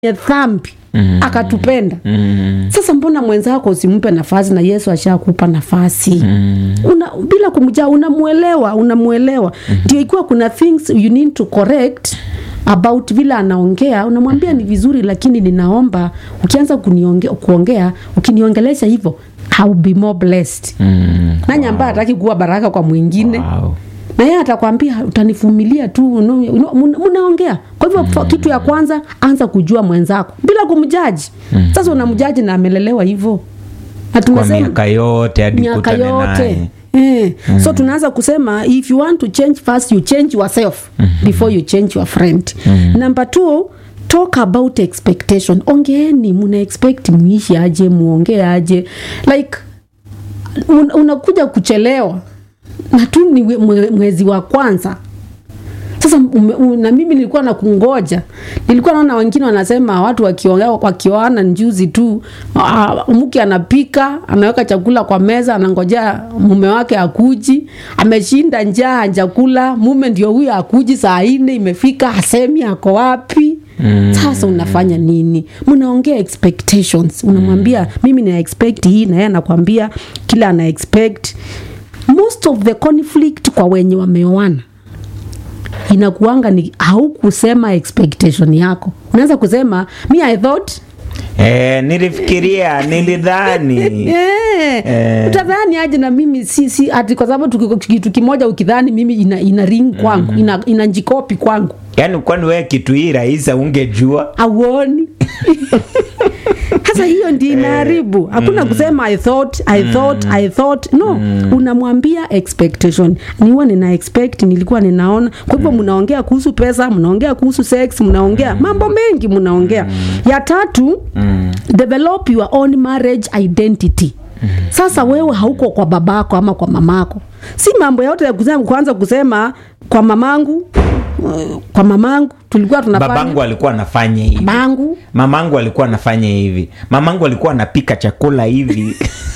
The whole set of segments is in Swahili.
ya dhambi mm. akatupenda mm. sasa mbona mwenzako usimpe nafasi na yesu ashakupa nafasi mm. una, bila kumjaa unamwelewa unamwelewa ndio mm. ikiwa kuna things you need to correct about vile anaongea unamwambia ni vizuri lakini ninaomba ukianza kunionge, kuongea ukiniongelesha hivyo I'll be more blessed Mm. nani ambaye hataki kuwa baraka kwa mwingine Wow. na yeye atakwambia utanivumilia tu no, no, muna- mnaongea kwa hivyo mm. kitu ya kwanza anza kujua mwenzako bila kumjaji mm. sasa unamjaji na amelelewa hivyo na kwa tumesema miaka yote hadi miaka kutane yote naye Eh, so tunaanza kusema if you want to change first you change yourself before you change your friend number two talk about expectation ongeeni muna expect muishi aje muongee aje like un, unakuja kuchelewa na tu ni we- mwe- mwezi wa kwanza sasa ume, u, na mimi nilikuwa na kungoja nilikuwa naona wengine wanasema watu wakiongea wakioana njuzi tu uh, mke anapika anaweka chakula kwa meza anangojea mume wake akuji ameshinda njaa chakula mume ndio huyo akuji saa nne imefika hasemi ako wapi Mm. sasa unafanya nini mnaongea expectations unamwambia mimi na expect hii na yeye anakwambia kila ana expect most of the conflict kwa wenye wameoana inakuanga ni haukusema expectation yako unaweza kusema mi i thought eh, nilifikiria nilidhani Eh, Eh. utadhani aje na mimi si, si ati kwa sababu tuki- kitu kimoja ukidhani mimi ina, ina ring kwangu ina, ina njikopi kwangu yaani kwani wewe kitu hii rahisi ungejua auoni sasa hiyo ndi inaharibu hakuna kusema i thought i thought i thought no unamwambia expectation niwa nina expect nilikuwa ninaona kwa hivyo mnaongea kuhusu pesa mnaongea kuhusu sex mnaongea mambo mengi mnaongea ya tatu develop your own marriage identity sasa wewe hauko kwa babako ama kwa mamako si mambo yote ya kusema kuanza kusema kwa mamangu uh, kwa mamangu tulikuwa tunafanya babangu alikuwa anafanya hivi bangu mamangu alikuwa anafanya hivi mamangu alikuwa anapika chakula hivi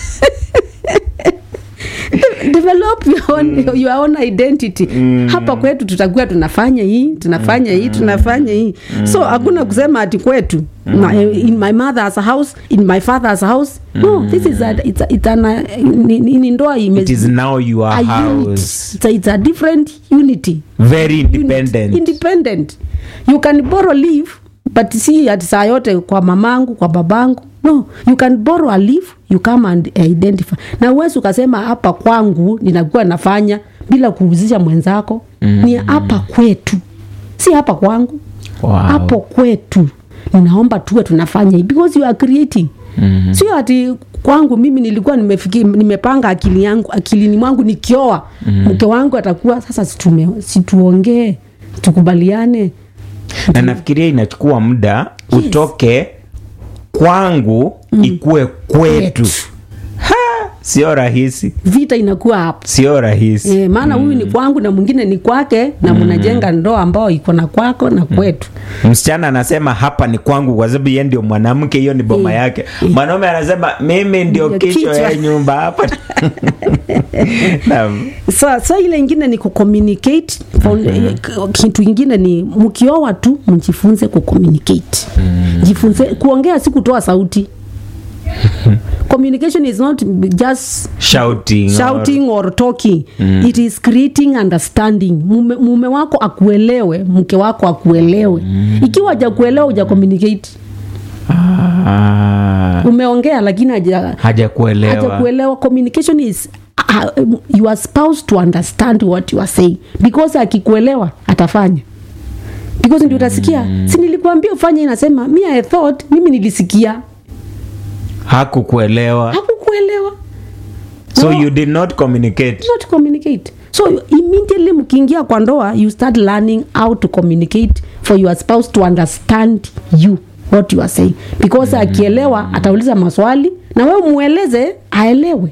develop your own, your own identity hapa kwetu tutakuwa tunafanya hii tunafanya hii tunafanya hii so hakuna kusema ati kwetu my, in my mother's house in my father's house no this is a, it's a, it's an, ni, ni, ni ndoa ime, it is now your a unit. house It's a, it's a different unity very Unit. independent independent you can borrow leave but si ati saa yote kwa mamangu kwa babangu no you can borrow a leave you come and identify na uwezi ukasema hapa kwangu ninakuwa nafanya bila kuhusisha mwenzako mm. ni hapa kwetu si hapa kwangu Wow. hapo kwetu ninaomba tuwe tunafanya hivi because you are creating mm-hmm. sio ati kwangu mimi nilikuwa nimefiki, nimepanga akili yangu akilini mwangu nikioa mm-hmm. mke wangu atakuwa sasa situme- situongee tukubaliane na nafikiria inachukua muda utoke kwangu ikue kwetu Kwetu. ha, sio rahisi vita inakuwa hapo sio rahisi e, maana huyu ni kwangu na mwingine ni kwake na mnajenga ndoa ambao iko na kwako na kwetu msichana anasema hapa ni kwangu kwa sababu ye ndio mwanamke hiyo ni boma Eh, yake mwanaume anasema mimi ndio Ndio kichwa kichwa. ya nyumba hapa Naam. so, so ile ingine ni kucommunicate mm-hmm. kitu ingine ni mkioa tu mjifunze kucommunicate mm. jifunze kuongea si kutoa sauti communication is not just shouting, or- shouting or talking mm. it is creating understanding mume, mume wako akuelewe mke wako akuelewe mm. ikiwa hajakuelewa uja communicate Ah, umeongea lakini haja hajakuelewa hajakuelewa communication is uh, um, your spouse to understand what you are saying because akikuelewa atafanya because ndio utasikia mm. si nilikuambia ufanye inasema mi i thought mimi nilisikia hakukuelewa hakukuelewa so No. you did not communicate not communicate so immediately mkiingia kwa ndoa you start learning how to communicate for your spouse to understand you what you are saying because akielewa atauliza maswali na wewe mueleze aelewe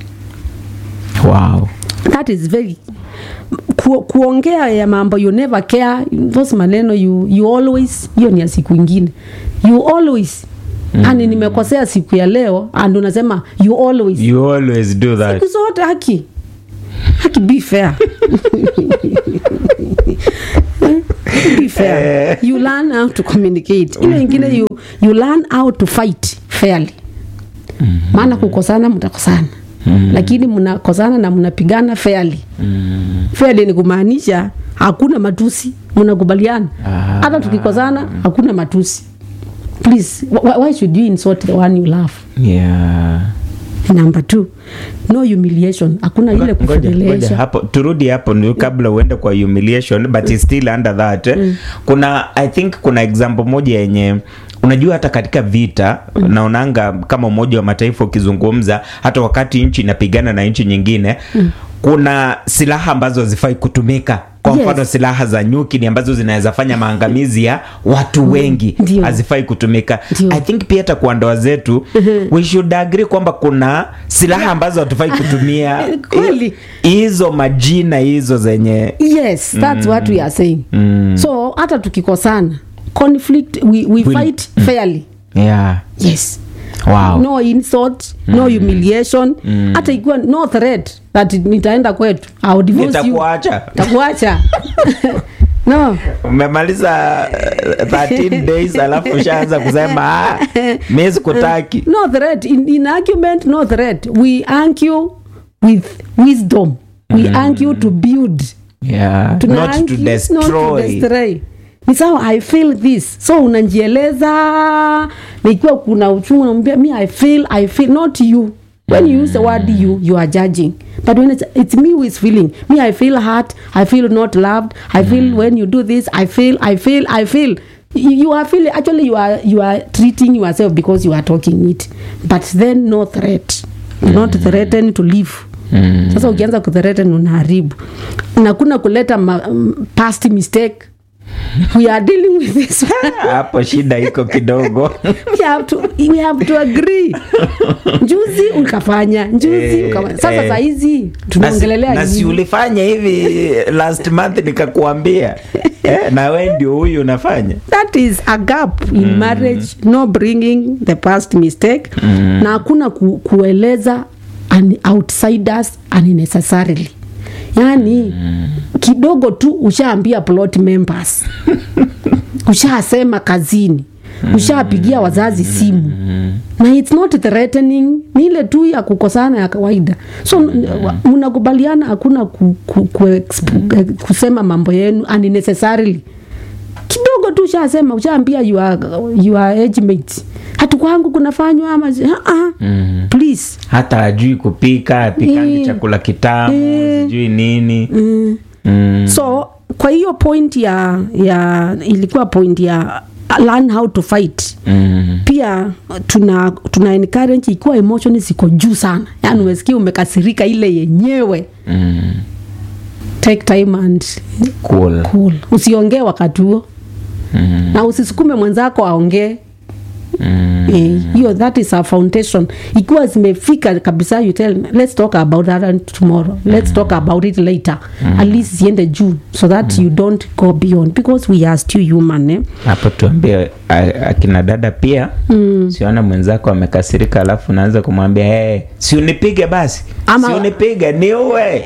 wow that is very ku, kuongea ya mambo you never care those maneno you, you always hiyo ni ya siku ingine you always mm. ani nimekosea siku ya leo and unasema you always you always do that siku zote haki haki be fair be fair you learn how to communicate ile ingine you, you learn how to fight fairly maana kukosana mtakosana lakini mnakosana na mnapigana fairly fairly ni kumaanisha hakuna matusi mnakubaliana Ah. hata tukikosana hakuna matusi please why, why should you insult the one you love yeah. number two no humiliation hakuna ile Ngoja- ngoja kufedhelesha hapo turudi hapo ndio kabla uende kwa humiliation but it's still under that eh. kuna i think kuna example moja yenye unajua hata katika vita naonanga kama umoja wa mataifa ukizungumza hata wakati nchi inapigana na nchi nyingine kuna silaha ambazo hazifai kutumika kwa Yes. mfano silaha za nyuki ni ambazo zinaweza fanya maangamizi ya watu wengi Ndio. hazifai kutumika Ndio. i think pia hata kwa ndoa zetu we should agree kwamba kuna silaha ambazo hatufai kutumia Kweli. hizo majina hizo zenye yes that's what we are saying Mm. so hata tukikosana conflict we, we Will- fight fairly yeah. yes wow. no insult no humiliation hata ikiwa no threat that nitaenda kwetu I'll divorce you nitakuacha takuacha no umemaliza eh, 13 days alafu ushaanza kusema ah, mi sikutaki no threat in, in argument no threat we argue with wisdom we argue to build yeah. Tuna not to argue, not to destroy destroy. ni sawa i feel this so unanjieleza na ikiwa kuna uchungu unamwambia me i feel i feel not you when you use the word you you are judging but when it's, it's me who is feeling me i feel hurt i feel not loved i feel when you do this i feel i feel i feel you you are feeling actually you are you are treating yourself because you are talking it but then no threat You're not threatened to live Mm. sasa ukianza kuthreaten unaharibu na kuna kuleta ma, um, past mistake we are dealing with this hapo shida iko kidogo we have to, we have to agree njuzi ukafanya njuzi Eh, ukafanya sasa eh. sahizi Na si- tunaongelelea na si nini? ulifanya hivi last month nikakuambia eh, na we ndio huyu unafanya that is a gap in marriage no bringing the past mistake na hakuna ku, kueleza an outsiders unnecessarily yaani kidogo tu ushaambia plot members ushasema kazini ushapigia wazazi simu na it's not threatening ni ile tu ya kukosana ya kawaida so wa- mnakubaliana hakuna ku, ku, ku, exp- kusema mambo yenu unnecessarily kidogo tu ushasema ushaambia your, your age mates hatu kwangu kunafanywa ama uh -uh. please hata ajui kupika apikangi Eh. chakula kitamu Eh. sijui nini mm. mm. so kwa hiyo point ya ya ilikuwa point ya learn how to fight Mm. pia tuna tuna encourage ikiwa emotion ziko juu sana yani umesikia umekasirika ile yenyewe Mm. take time and Cool. cool usiongee wakati huo Mm. na usisukume mwenzako aongee Mm. Eh, hiyo that is our foundation ikiwa zimefika kabisa you tell let's talk about that tomorrow let's talk about it later at least ziende juu so that you don't go beyond because we are still human eh? hapo tuambie a- akina dada pia mm. siona mwenzako amekasirika alafu unaanza kumwambia hey, si unipige basi Ama- si unipige niue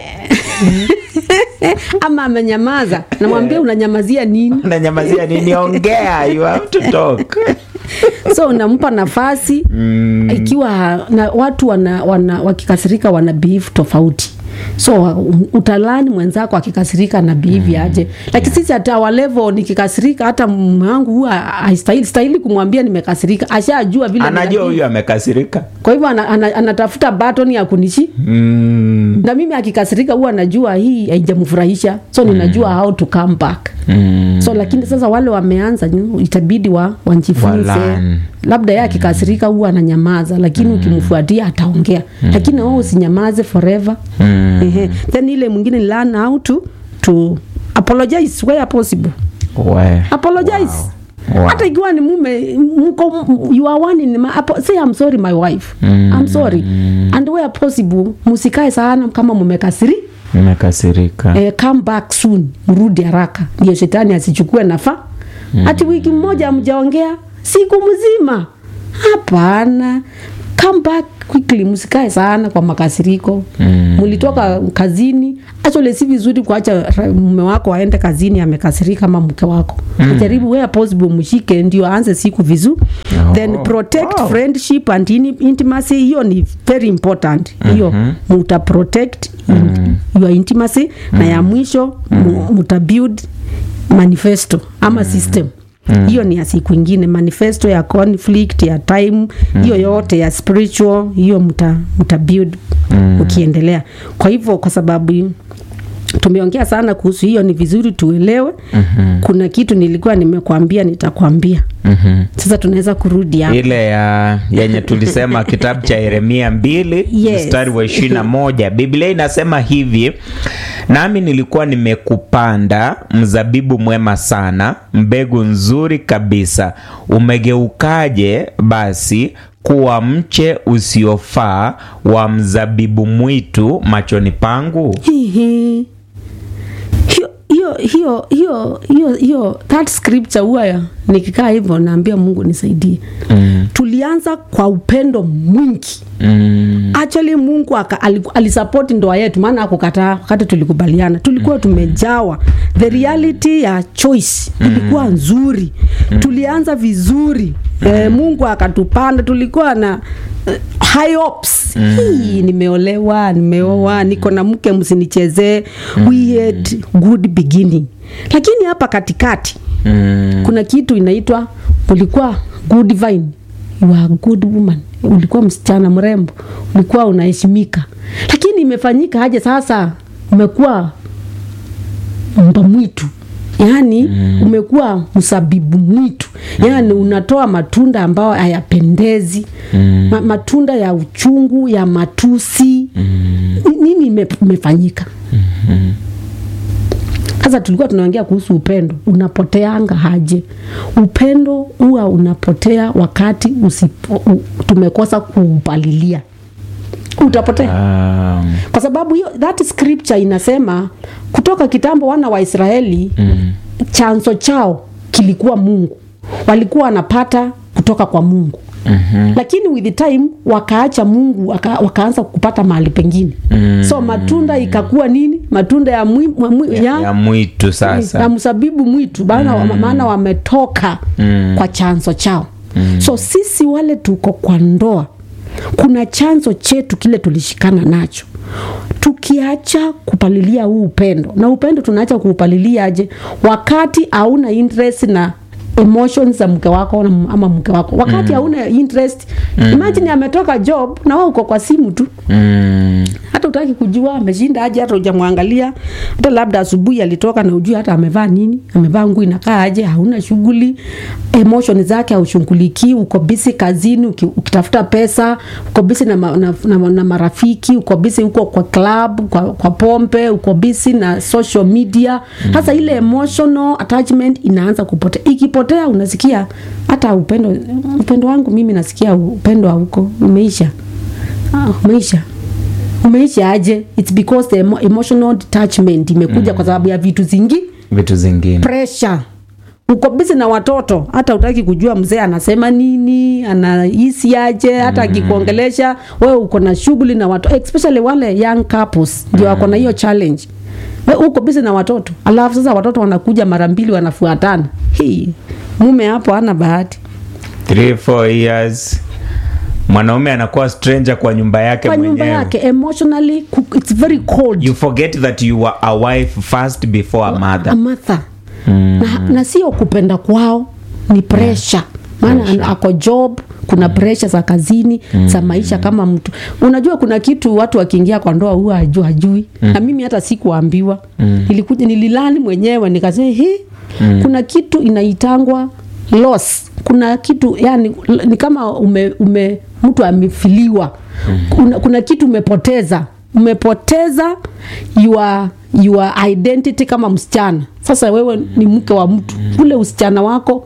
ama amenyamaza namwambia unanyamazia nini unanyamazia nini ongea you have to talk so unampa nafasi mm. ikiwa na watu wana, wana, wakikasirika wana behave tofauti so um, utalani mwenzako akikasirika na behave aje lakini sisi hata walevo nikikasirika hata mume wangu huwa haistahili stahili kumwambia nimekasirika ashajua vile anajua ninabehave. huyu amekasirika kwa hivyo ana, ana, anatafuta baton ya kunishi mm. na mimi akikasirika huwa najua hii haijamfurahisha so ninajua how to come back Mm. so lakini sasa wale wameanza you- itabidi wa wanjifunze Walan. labda yeye akikasirika huwa ananyamaza lakini ukimfuatia ataongea lakini wewe usinyamaze forever Mm. Ehe. then ile mwingine ni learn how to, to apologize where possible We. apologize Wow. hata ikiwa ni mume mko you are one in my, apo, say I'm sorry my wife Mm. I'm sorry and where possible musikae sana kama mumekasiri nimekasirika eh, come back soon mrudi haraka ndio shetani asichukue nafa hati wiki mmoja amjaongea siku mzima hapana come back quickly msikae sana kwa makasiriko Mm. mlitoka kazini actually si vizuri kuacha ra- mume wako aende kazini amekasirika ama mke wako mm. jaribu where possible mshike ndio aanze siku vizuri Oh. then protect Wow. friendship and in- intimacy hiyo ni very important hiyo mm-hmm. muta protect in, your intimacy na ya mwisho mu- muta build manifesto ama system hiyo ni ya siku ingine manifesto ya conflict ya time hiyo yote ya spiritual hiyo mta, mta build ukiendelea kwa hivyo kwa sababu tumeongea sana kuhusu hiyo ni vizuri tuelewe mm-hmm. kuna kitu nilikuwa nimekwambia nitakwambia Mhm. sasa tunaweza kurudi hapo ile ya yenye tulisema kitabu cha yeremia mbili Yes. mstari wa ishirini na moja biblia inasema hivi nami nilikuwa nimekupanda mzabibu mwema sana mbegu nzuri kabisa umegeukaje basi kuwa mche usiofaa wa mzabibu mwitu machoni pangu Hihi. hiyo hiyo hiyo hiyo hiyo hiyo that scripture huwa ya- nikikaa hivyo naambia mungu nisaidie mm. tulianza kwa upendo mwingi Mm. actually mungu aka- aliku- alisapoti ndoa yetu maana akukataa wakati tulikubaliana tulikuwa tumejawa the reality ya choice ilikuwa nzuri tulianza vizuri eh, mungu akatupanda tulikuwa na eh, high hopes Hii, nimeolewa nimeoa niko na mke msinichezee we had good beginning lakini hapa katikati Mm. kuna kitu inaitwa ulikuwa good vine you are a good woman ulikuwa msichana mrembo ulikuwa unaheshimika lakini imefanyika aje sasa umekuwa mba mwitu yaani mm. umekuwa msabibu mwitu yaani unatoa matunda ambayo hayapendezi mm. Ma, matunda ya uchungu ya matusi mm. nini ime- imefanyika sasa tulikuwa tunaongea kuhusu upendo unapoteanga haje upendo huwa unapotea wakati usipo, u, tumekosa kuupalilia utapotea Um, kwa sababu hiyo that scripture inasema kutoka kitambo wana wa israeli mm. chanzo chao kilikuwa mungu walikuwa wanapata kutoka kwa mungu Mm-hmm. lakini with the time wakaacha mungu waka, wakaanza kupata mahali pengine mm. so matunda ikakuwa nini matunda ya, mwi, mwa- mwi, ya, ya mwitu sasa na msabibu mwitu maana mm. maana wametoka mm. kwa chanzo chao mm. so sisi wale tuko kwa ndoa kuna chanzo chetu kile tulishikana nacho tukiacha kupalilia huu upendo na upendo tunaacha kuupalilia aje wakati hauna interest na emotions za mke wako na- ama mke wako wakati hauna interest imagine ametoka job na wewe uko kwa simu tu mm. hata utaki kujua ameshinda aje hata ujamwangalia hata labda asubuhi alitoka na ujui hata amevaa nini amevaa nguo inakaa aje hauna shughuli emotion zake haushughulikii uko bisi kazini uki, ukitafuta pesa uko bisi na, ma, na, na, na marafiki uko bisi huko kwa club kwa, kwa pompe uko bisi na social media sasa ile emotional attachment inaanza kupotea ikipotea unasikia hata upendo upendo wangu mimi nasikia upendo hauko umeisha ah, umeisha umeisha aje its because the emo emotional detachment imekuja mm. kwa sababu ya vitu zingi vitu zingine pressure uko bizi na watoto hata utaki kujua mzee anasema nini anahisi aje hata akikuongelesha wewe uko na shughuli na watoto especially wale young couples ndio wako na hiyo challenge we uko bizi na watoto alafu sasa watoto wanakuja mara mbili wanafuatana hii mume hapo hana bahati Three, four years mwanaume anakuwa stranger kwa nyumba yake kwa nyumba mwenyewe yake emotionally ku- it's very cold you forget that you were a wife first before a mother amatha mm. na, na sio kupenda kwao ni presha maana yeah. ako job kuna presha za kazini mm. za maisha kama mtu unajua kuna kitu watu wakiingia kwa ndoa huwa haju hajui mm. na mimi hata sikuambiwa mm. nilikuja nililani mwenyewe nikasema hi mm. kuna kitu inaitangwa loss kuna kitu yani ni kama ume, ume mtu amefiliwa mm. kuna, kuna kitu umepoteza umepoteza your, your identity kama msichana sasa wewe ni mke wa mtu ule usichana wako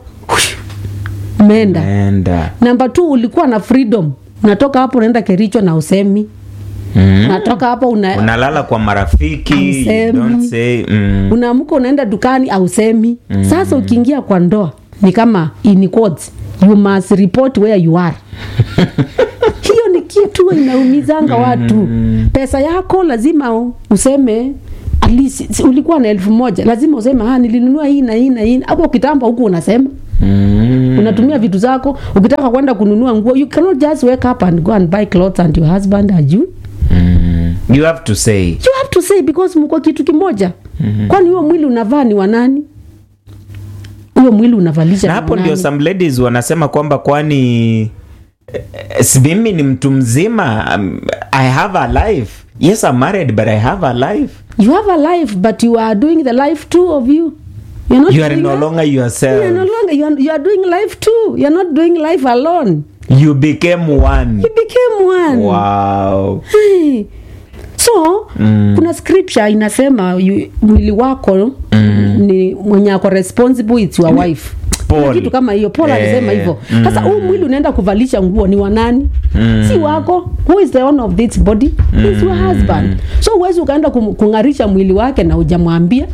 umeenda enda namba t ulikuwa na freedom unatoka hapo unaenda kericho na usemi mm. unatoka hapo una, unalala kwa marafiki you Hausemi. don't say mm. unaamka unaenda dukani ausemi mm. sasa ukiingia kwa ndoa ni kama in quotes, you must report where you are hiyo kitu inaumizanga watu pesa yako lazima u- useme at least si- ulikuwa na elfu moja lazima useme ah, nilinunua hii na hii na hii hapo kitambo huku unasema Mm. unatumia vitu zako ukitaka kwenda kununua nguo you cannot just wake up and go and buy clothes and your husband ajui Mm. you have to say you have to say because mko kitu kimoja kwani huyo mwili unavaa ni wanani huyo mwili unavalisha na ni hapo wa ndio nani? some ladies wanasema kwamba kwani eh, si mimi ni mtu mzima um, i have a life yes i'm married but i have a life you have a life but you are doing the life too of you you're not you are doing no that. longer you yourself are no longer you are, you are doing life too you're not doing life alone you became one you became one wow Hey. so mm. kuna scripture inasema you, mwili wako mm. ni mwenye ako responsible it's your wife Paul. Kuna kitu kama hiyo paul Eh, alisema hivyo sasa huu mwili unaenda kuvalisha nguo ni wanani Mm. si wako who is the owner of this body is your husband so uwezi ukaenda kum- kung'arisha mwili wake na ujamwambia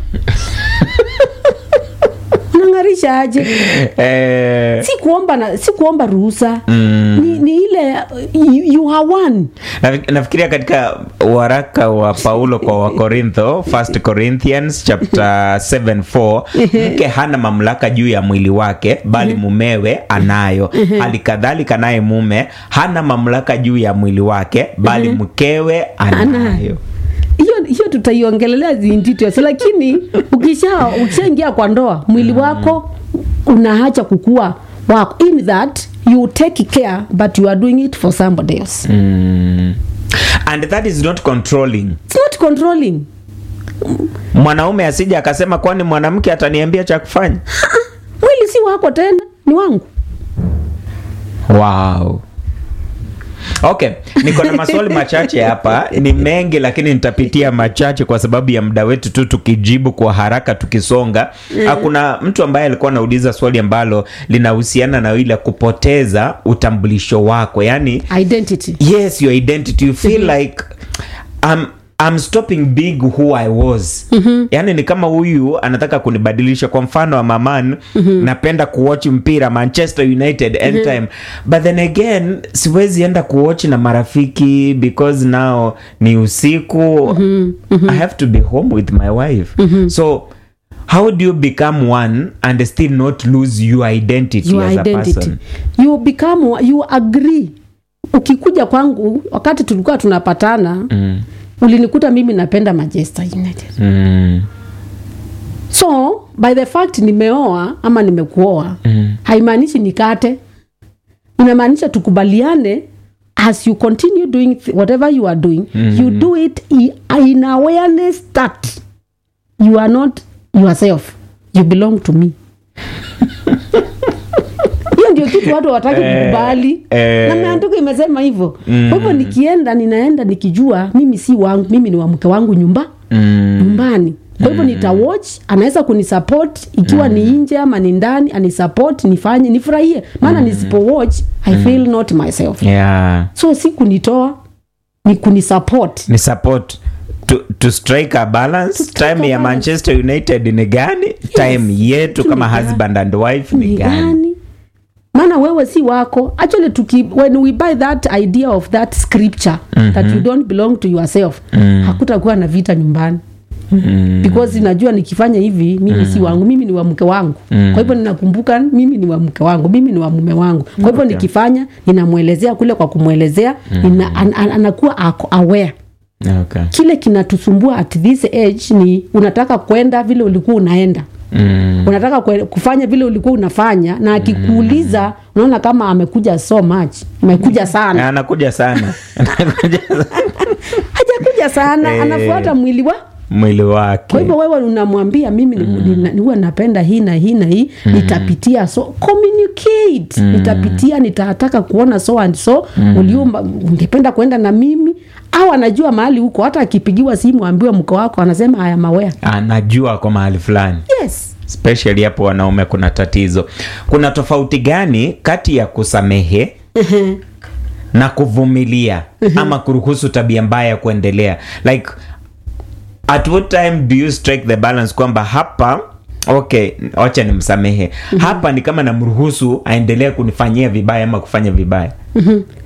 unang'arisha aje eh, si kuomba na si kuomba ruhusa mm. ni, ni ile you, you are one Nafi- nafikiria katika waraka wa paulo kwa wakorintho 1 corinthians chapter 7 4 mke hana mamlaka juu ya mwili wake bali mumewe anayo hali kadhalika naye mume hana mamlaka juu ya mwili wake bali mkewe anayo hiyo hiyo tutaiongelelea in details lakini ukisha ukishaingia kwa ndoa mwili wako unaacha kukua wako in that you take care but you are doing it for somebody else mm. and that is not controlling it's not controlling mwanaume asija akasema kwani mwanamke ataniambia cha kufanya mwili si wako tena ni wangu wow okay niko na maswali machache hapa ni mengi lakini nitapitia machache kwa sababu ya muda wetu tu tukijibu kwa haraka tukisonga mm. kuna mtu ambaye alikuwa anauliza swali ambalo linahusiana na ile kupoteza utambulisho wako yani identity yes your identity you feel like I'm, I'm stopping big who I was mm-hmm. yani ni kama huyu anataka kunibadilisha kwa mfano wa maman mm-hmm. napenda kuwatch mpira Manchester United anytime mm-hmm. but then again siwezi enda kuwatch na marafiki because now ni usiku mm-hmm. Mm-hmm. I have to be home with my wife mm-hmm. so how do you become one and still not lose your identity your as a identity person you become you agree ukikuja kwangu wakati tulikuwa tunapatana mm. ulinikuta mimi napenda Manchester United Mm. so by the fact nimeoa ama nimekuoa Mm. haimaanishi nikate inamaanisha tukubaliane as you continue doing th- whatever you are doing mm. you do it i- in awareness that you are not yourself you belong to me hiyo ndio kitu watu wataki Eh, kukubali eh. na maandiko imesema hivyo kwa hivyo nikienda ninaenda nikijua mimi si wangu mimi ni wa mke wangu nyumba Mm. nyumbani kwa hivyo nitawatch anaweza kunisupport ikiwa ni nje ama ni ndani anisupport nifanye nifurahie maana nisipowatch i feel not myself yeah so si kunitoa ni kunisupport ni support to, to strike a balance strike time a ya balance. manchester united ni gani time yetu kama Ni gani? husband and wife ni ni gani gani maana wewe si wako actually tuki, when we buy that idea of that scripture mm-hmm. that you don't belong to yourself mm. hakutakuwa na vita nyumbani mm. because najua nikifanya hivi mimi si wangu mimi ni wa mke wangu Mm. kwa hivyo ninakumbuka mimi ni wa mke wangu mimi ni wa mume wangu kwa hivyo nikifanya ninamwelezea kule kwa kumwelezea nina, an, an, anakuwa ako aware okay. kile kinatusumbua at this age ni unataka kwenda vile ulikuwa unaenda mm. unataka kwe- kufanya vile ulikuwa unafanya na akikuuliza unaona kama amekuja so much amekuja sana anakuja sana anakuja sana. hajakuja sana Eh. anafuata mwili wa mwili kwa wake hivyo wewe unamwambia mimi mm. huwa napenda hii na hii na hii mm. nitapitia so communicate mm. nitapitia nitataka kuona so and so mm. uliumba ungependa kwenda na mimi au anajua mahali huko hata akipigiwa simu ambiwe mko wako anasema haya mawea anajua kwa mahali fulani yes especially hapo wanaume kuna tatizo kuna tofauti gani kati ya kusamehe na kuvumilia ama kuruhusu tabia mbaya kuendelea like at what time do you strike the balance kwamba hapa okay wacha nimsamehe hapa ni kama namruhusu aendelee kunifanyia vibaya ama kufanya vibaya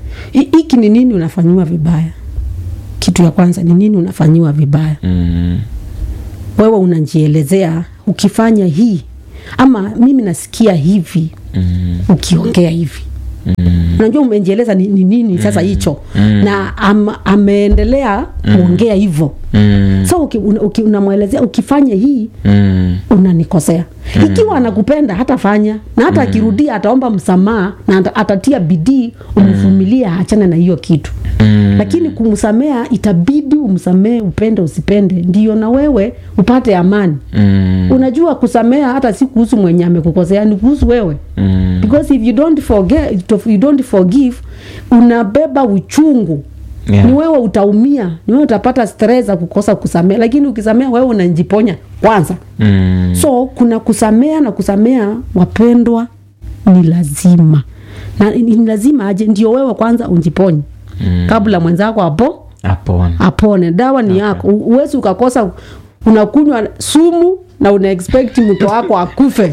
Hi- hiki ni nini unafanyiwa vibaya kitu ya kwanza ni nini unafanyiwa vibaya Mm. wewe unajielezea ukifanya hii ama mimi nasikia hivi Mm. ukiongea hivi Mm. unajua umejieleza ni, ni nini sasa hicho na am, ameendelea kuongea hivyo Mm. so uki, una- uki, unamwelezea ukifanya hii Mm. unanikosea ikiwa anakupenda hatafanya na hata akirudia ataomba msamaha na ata- atatia bidii umvumilie aachane na hiyo kitu Mm. lakini kumsamea itabidi umsamee upende usipende ndio na wewe upate amani Mm. unajua kusamea hata si kuhusu mwenye amekukosea ni kuhusu wewe Mm. because if you don't forget if you don't forgive unabeba uchungu Yeah. ni wewe utaumia ni wewe utapata stress za kukosa kusamea lakini ukisamea wewe unajiponya kwanza Mm. so kuna kusamea na kusamea wapendwa ni lazima na ni ni lazima aje ndio wewe kwanza unjiponye Mm. kabla mwenzako apo Apona. apone dawa ni yako U- uwezi ukakosa unakunywa sumu na una expect mto wako akufe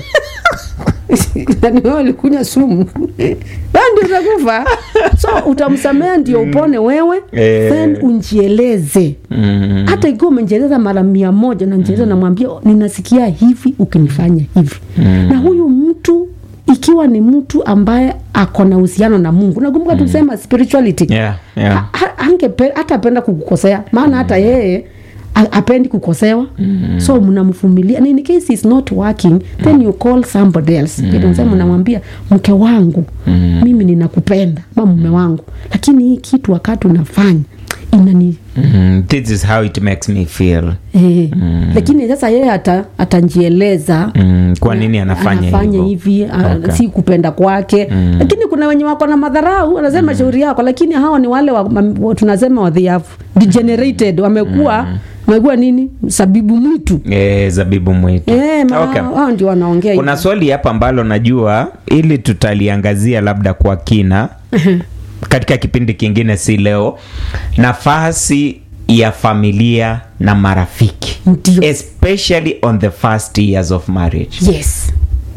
Na ni wewe ulikunywa sumu wewe ndio utakufa so utamsamea ndio upone wewe Eh. then unjieleze Mm. hata ikiwa umejieleza mara mia moja nanjieleza namwambia ninasikia hivi ukinifanya hivi Mm. na huyu mtu ikiwa ni mtu ambaye ako na uhusiano na mungu nakumbuka tusema spirituality Yeah, yeah. Ha- ha- angepe- hata apenda kukukosea maana hata yeye a- apendi kukosewa mm. so mnamvumilia And in case is not working then you call somebody else mm. mnamwambia mke wangu mm. mimi ninakupenda ma mume wangu lakini hii kitu wakati unafanya inani Mm. This is how it makes me feel. Eh, lakini sasa yeye ata, atanjieleza Mm. Kwa nini anafanya, anafanya hivyo? hivi a- Okay. si kupenda kwake Mm. lakini kuna wenye wako na madharau anasema shauri yako lakini hawa ni wale wa, mam- wa, tunasema wa they have degenerated wamekuwa wamekuwa nini sabibu mwitu Eh, zabibu mwitu. Eh, ma- Okay. hao ndio wanaongea kuna hivyo. swali hapa ambalo najua ili tutaliangazia labda kwa kina katika kipindi kingine si leo nafasi ya familia na marafiki Ndio. especially on the first years of marriage yes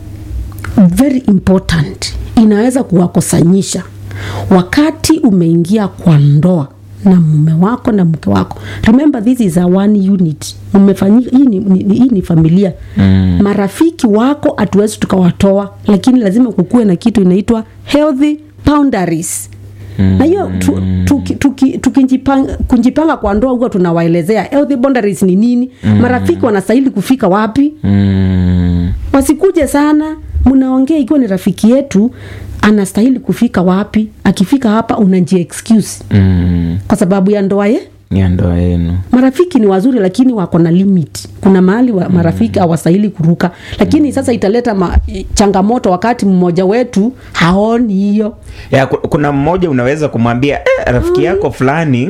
very important inaweza kuwakosanyisha wakati umeingia kwa ndoa na mume wako na mke wako remember this is a one unit umefanyika hii ni, ni, hii ni familia mm. marafiki wako hatuwezi tukawatoa lakini lazima kukuwe na kitu inaitwa healthy boundaries na hiyo tu- tuki- tuki- tukijipanga kujipanga kwa ndoa huwa tunawaelezea healthy boundaries ni nini marafiki wanastahili kufika wapi mm. wasikuje sana mnaongea ikiwa ni rafiki yetu anastahili kufika wapi akifika hapa unaji excuse Mm. kwa sababu ya ndoa ye ya ndoa yenu marafiki ni wazuri lakini wako na limit kuna mahali wa marafiki hawastahili kuruka lakini sasa italeta ma, changamoto wakati mmoja wetu haoni hiyo ya, ku- kuna mmoja unaweza kumwambia eh, rafiki yako fulani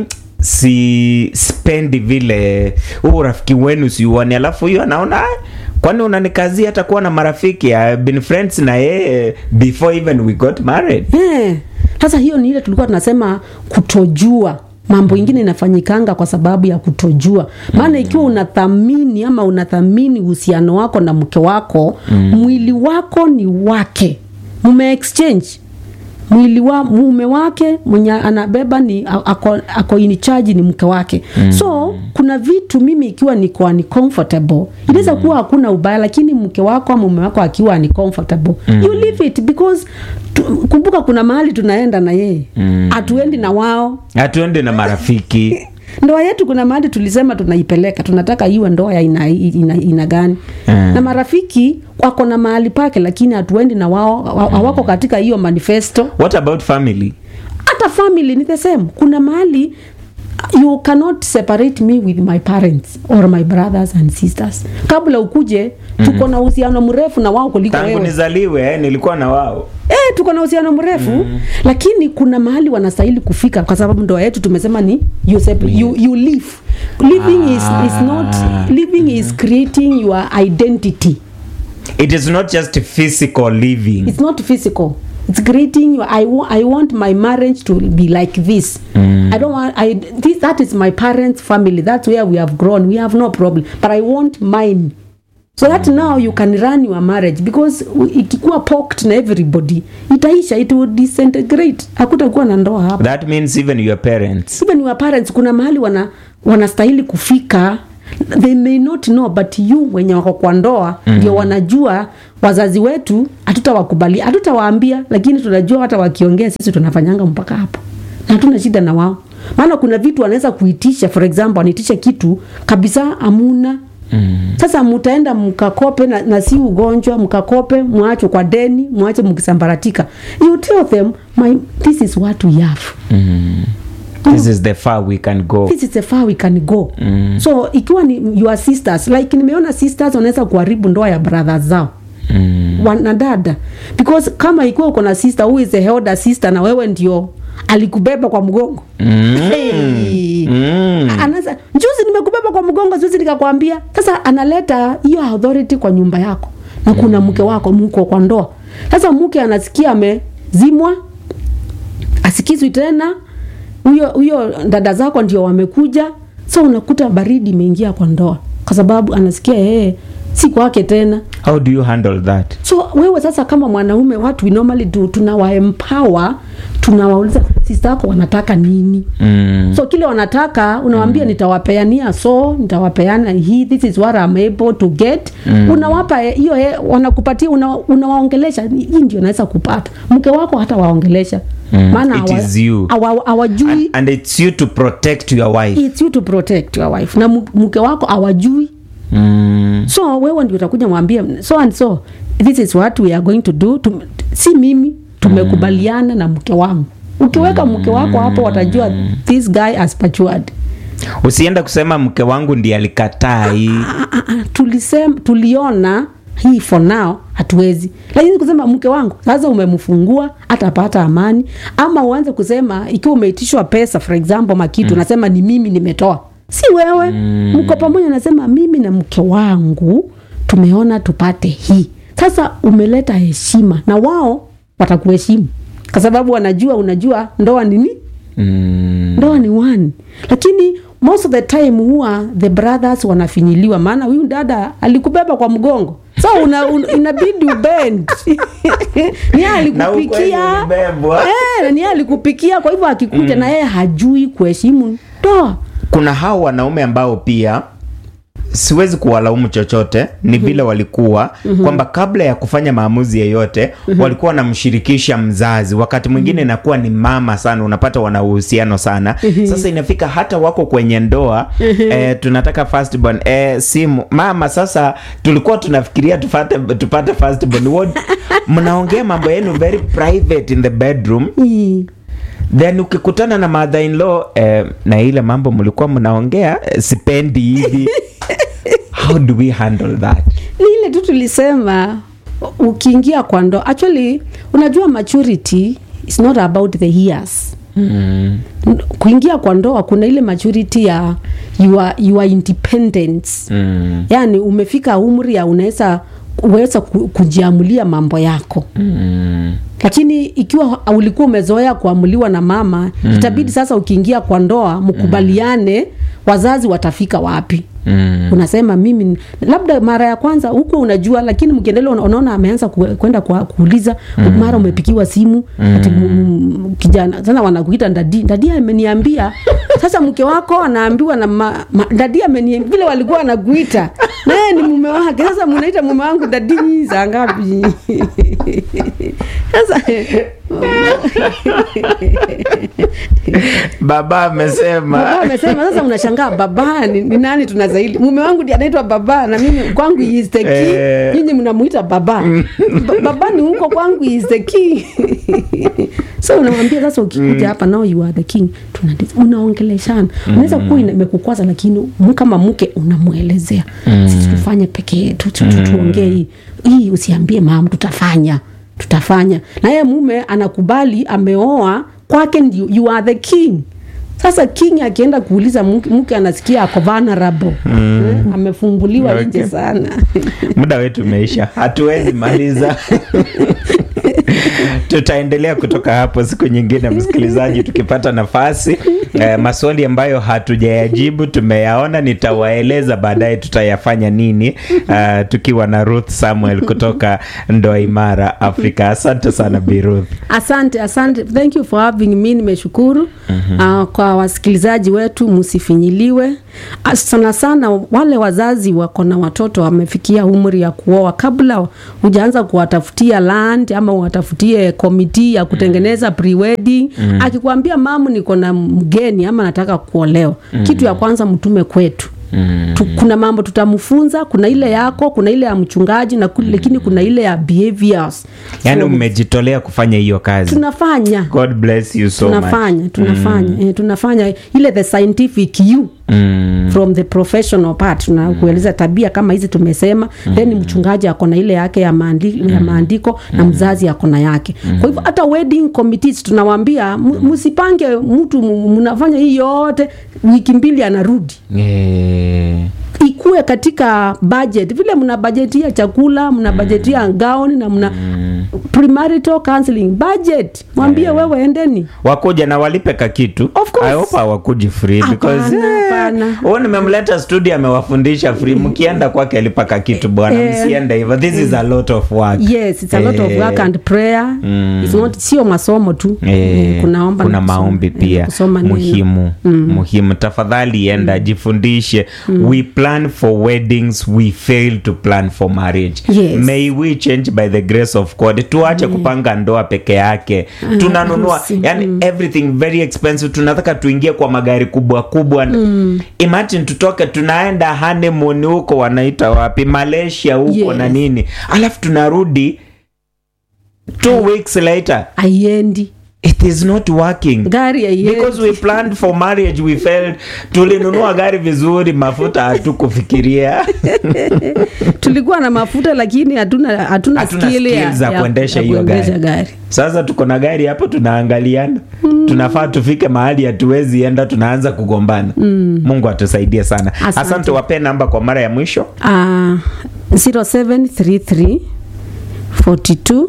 si spendi vile huu rafiki wenu siuani alafu huyo anaona "Ah, kwani unanikazia hata kuwa na marafiki I've been friends na yeye before even we got married Eh, sasa hiyo ni ile tulikuwa tunasema kutojua mambo ingine inafanyikanga kwa sababu ya kutojua maana ikiwa unathamini ama unathamini uhusiano wako na mke wako mwili wako ni wake mume exchange mwili wa mume wake mwenye anabeba ni a- ako, ako in charge ni mke wake mm. so kuna vitu mimi ikiwa niko uncomfortable inaweza kuwa hakuna ubaya lakini mke wako ama mume wako akiwa uncomfortable mm. you leave it because tu, kumbuka kuna mahali tunaenda na yeye hatuendi na wao hatuende na marafiki ndoa yetu kuna mahali tulisema tunaipeleka tunataka iwe ndoa ya ina, ina, ina gani Mm. na marafiki wako na mahali pake lakini hatuendi na wao hawa- hawako katika hiyo manifesto what about family hata family ni the same kuna mahali you cannot separate me with my parents or my brothers and sisters kabla ukuje tuko na uhusiano mrefu na wao kuliko tangu wewe nizaliwe eh, nilikuwa na wao Eh, tuko na uhusiano mrefu mm. lakini kuna mahali wanastahili kufika kwa sababu ndoa yetu tumesema ni you, sep- you, you live living is, is not living is creating your identity it is not just physical living it's not physical it's creating your I, wa- I want my marriage to be like this mm. I don't want I this that is my parents family that's where we have grown we have no problem but I want mine so that now you can run your marriage because u- ikikuwa poked na everybody itaisha it will disintegrate hakutakuwa na ndoa hapa that means even your parents even your parents kuna mahali wana wanastahili kufika they may not know but you wenye wako kwa ndoa ndio wanajua wazazi wetu hatutawakubali hatutawaambia lakini tunajua hata wakiongea sisi tunafanyanga mpaka hapo na hatuna shida na wao maana kuna vitu wanaweza kuitisha for example anaitisha kitu kabisa amuna Mm. sasa mutaenda mkakope na, na si ugonjwa mkakope mwacho kwa deni mwache mkisambaratika you tell them my, this is what we have this is the far we can go this is the far we can go mm. so ikiwa ni your sisters like nimeona sisters wanaweza kuharibu ndoa ya brothers zao mm. wanadada because kama ikiwa uko na sister who is a elder sister na wewe ndio alikubeba kwa mgongo Mm. hey. Mm. Anaza, juzi nimekubeba kwa mgongo juzi nikakwambia sasa analeta hiyo authority kwa nyumba yako na kuna mke wako mko kwa ndoa sasa mke anasikia amezimwa asikizwi tena huyo huyo dada zako ndio wamekuja so unakuta baridi imeingia kwa ndoa kwa sababu anasikia yeye si kwake tena how do you handle that so wewe sasa kama mwanaume what we normally do tunawaempower tunawauliza sista yako wanataka nini mm. so kile wanataka unawambia mm. nitawapeania so nitawapeana hii this is what I'm able to get mm. unawapa eh, hiyo eh, wanakupatia una, unawaongelesha hii ndio naweza kupata mke wako hata waongelesha Mm. maana It hawa- is you. hawa- hawajui and, and it's you to protect your wife it's you to protect your wife na mu- mke wako hawajui mm. so wewe ndio utakuja mwambie so and so this is what we are going to do Tum, si mimi tumekubaliana na mke wangu ukiweka mke wako hapo watajua this guy has matured usienda kusema mke wangu ndiye alikataa hii Ah, ah, ah, tulisema tuliona hii for now hatuwezi lakini kusema mke wangu sasa umemfungua atapata amani ama uanze kusema ikiwa umeitishwa pesa for example makitu mm. nasema ni mimi nimetoa si wewe mm. mko pamoja nasema mimi na mke wangu tumeona tupate hii sasa umeleta heshima na wao watakuheshimu kwa sababu wanajua unajua ndoa nini mm. ndoa ni one lakini most of the time huwa the brothers wanafinyiliwa maana huyu dada alikubeba kwa mgongo so una, una, inabidi ubend ni yeye Na ukweli alikupikia ulibebwa. eh, ni yeye alikupikia kwa hivyo akikuja na yeye hajui kuheshimu ndoa kuna hao wanaume ambao pia siwezi kuwalaumu chochote ni vile walikuwa kwamba kabla ya kufanya maamuzi yeyote walikuwa wanamshirikisha mzazi wakati mwingine inakuwa ni mama sana unapata wana uhusiano sana sasa inafika hata wako kwenye ndoa eh, tunataka firstborn eh, simu mama sasa tulikuwa tunafikiria tupate, tupate firstborn What- mnaongea mambo yenu very private in the bedroom Ii. then ukikutana na mother in law eh, na ile mambo mlikuwa mnaongea eh, sipendi hivi how do we handle that ni ile tu tulisema ukiingia kwa ndoa actually unajua maturity is not about the years mm. kuingia kwa ndoa kuna ile maturity ya your, your independence Mm. yaani umefika umri ya unaweza uweza ku- kujiamulia mambo yako Mm. lakini ikiwa ulikuwa umezoea kuamuliwa na mama mm. itabidi sasa ukiingia kwa ndoa mkubaliane wazazi watafika wapi Mm. unasema mimi labda mara ya kwanza huko unajua lakini mkiendelea una- unaona ameanza ku- kwenda kwa- kuuliza mara umepikiwa simu ati m- m- kijana sasa wanakuita ndadi ndadi ameniambia sasa mke wako anaambiwa na ma, ma, ndadi ameniambia vile walikuwa wanakuita naye ni mume wake sasa munaita mume wangu ndadi za ngapi sasa baba amesema baba amesema sasa unashangaa baba ni, ni nani tunazaili mume wangu ndiye anaitwa baba na mimi kwangu he is the king Eh. nyinyi mnamuita baba ba, baba ni huko kwangu he is the king so unamwambia sasa ukikuja hapa now you are the king Tunadi- unaongeleshana unaweza kuwa ina- imekukwaza lakini mu- kama mke unamwelezea sisi tufanye peke yetu tu- tu- tuongee hii hii usiambie mama tutafanya tutafanya na yeye mume anakubali ameoa kwake ndio you are the king sasa king akienda kuuliza mke, mke anasikia ako vulnerable eh, amefunguliwa Okay. nje sana muda wetu umeisha hatuwezi maliza tutaendelea kutoka hapo siku nyingine msikilizaji tukipata nafasi eh, maswali ambayo hatujayajibu tumeyaona nitawaeleza baadaye tutayafanya nini uh, tukiwa na ruth samuel kutoka ndoa imara afrika asante sana bi ruth asante asante thank you for having me nimeshukuru mm-hmm. uh, kwa wasikilizaji wetu msifinyiliwe uh, sana sana wale wazazi wako na watoto wamefikia umri ya kuoa kabla hujaanza kuwatafutia land ama uwatafutie komiti ya kutengeneza pre-wedding mm. akikwambia mamu niko na mgeni ama nataka kuolewa mm. kitu ya kwanza mtume kwetu Mm. Tu, kuna mambo tutamfunza kuna ile yako kuna ile ya mchungaji na kule, lakini kuna ile ya behaviors yaani So, mmejitolea kufanya hiyo kazi tunafanya god bless you so much tunafanya tunafanya mm. eh, tunafanya ile the scientific you mm. from the professional part tunakueleza tabia kama hizi tumesema mm. then mchungaji ako na ile yake ya, maandi, mm. ya maandiko na mzazi ako na yake mm. kwa hivyo hata wedding committees tunawambia msipange mtu mu- mnafanya hii yote wiki mbili anarudi Eh. ikuwe katika budget vile mna bajetia chakula mna bajetia gauni na mna premarital counseling budget mwambie wewe endeni wakuja na walipe ka kitu Of course. I hope hawakuji free Hapana, because eh, hapana. huyu nimemleta studio amewafundisha free mkienda kwake alipa ka kitu bwana Eh. msiende hivyo this is a lot of work yes it's a lot of Eh, work and prayer it's not sio masomo tu Eh, Eh, kunaomba kuna na kusoma. maombi Eh, pia kusoma neno. muhimu muhimu tafadhali enda jifundishe we plan for weddings we fail to plan for marriage Yes. may we change by the grace of god tuache kupanga ndoa peke yake tunanunua harusi. yani everything very expensive tunataka tuingie kwa magari kubwa kubwa imagine tutoke tunaenda honeymoon huko wanaita wapi malaysia huko Yes. na nini alafu tunarudi two weeks later aiendi it is not working gari aiendi because we planned for marriage we failed tulinunua gari vizuri mafuta hatukufikiria tulikuwa na mafuta lakini hatuna hatuna Hatuna skill ya, skills za ya- kuendesha ya hiyo kuendesha gari. gari sasa tuko na gari hapo tunaangaliana tunafaa tufike mahali hatuwezi enda tunaanza kugombana mungu atusaidie sana asante, Asante. wapee namba kwa mara ya mwisho uh, 0733 42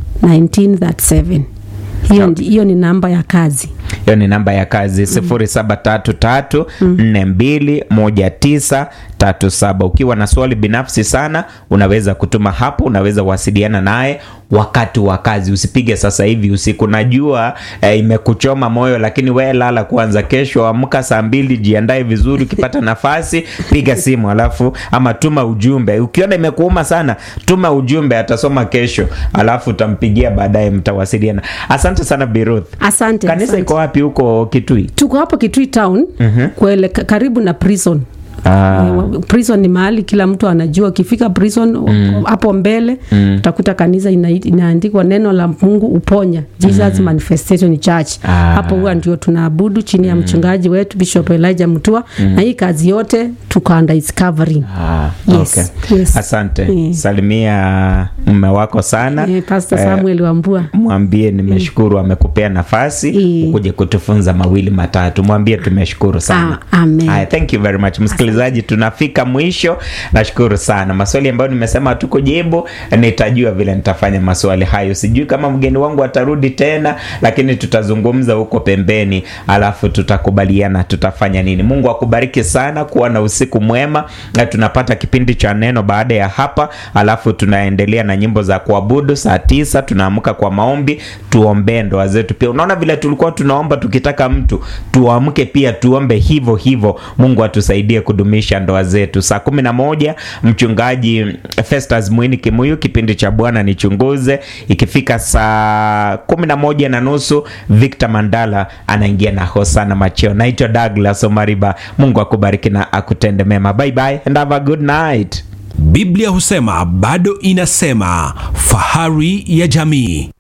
1937 hiyo ndi- hiyo ni namba ya kazi hiyo ni namba ya kazi sifuri saba tatu tatu nne mbili moja tisa tatu saba ukiwa na swali binafsi sana unaweza kutuma hapo unaweza wasiliana naye wakati wa kazi usipige sasa hivi usiku najua eh, imekuchoma moyo lakini we lala kwanza kesho amka saa mbili jiandae vizuri ukipata nafasi piga simu alafu ama tuma ujumbe ukiona imekuuma sana tuma ujumbe atasoma kesho alafu utampigia baadaye mtawasiliana asante sana biruth asante, kanisa asante. iko wapi huko kitui tuko hapo kitui town kwele, ka- karibu na prison Ah. Eh, prison ni mahali kila mtu anajua ukifika prison hapo mbele utakuta kanisa ina, inaandikwa neno la mungu uponya jesus manifestation church Ah. hapo huwa ndio tunaabudu chini ya mchungaji wetu bishop elijah mtua na hii kazi yote tuko under his covering Ah, Yes, okay. yes. asante Mm. salimia mme wako sana eh, pastor Eh, samuel wambua mwambie nimeshukuru amekupea nafasi Mm. ukuje kutufunza mawili matatu mwambie tumeshukuru sana Ah, amen. Haya, thank you very much msikilizaji tunafika mwisho nashukuru sana maswali ambayo nimesema tukujibu nitajua vile nitafanya maswali hayo sijui kama mgeni wangu atarudi tena lakini tutazungumza huko pembeni alafu tutakubaliana tutafanya nini mungu akubariki sana kuwa na usiku mwema na tunapata kipindi cha neno baada ya hapa alafu tunaendelea na nyimbo za kuabudu saa tisa tunaamka kwa maombi tuombee ndoa zetu pia unaona vile tulikuwa tunaomba tukitaka mtu tuamke pia tuombe hivyo hivyo mungu atusaidie kudumisha ndoa zetu saa kumi na moja mchungaji festus mwini kimuyu kipindi cha bwana nichunguze ikifika saa kumi na moja na nusu victor mandala anaingia na hosana macheo naitwa douglas omariba mungu akubariki na akutende mema bye bye and have a good night biblia husema bado inasema fahari ya jamii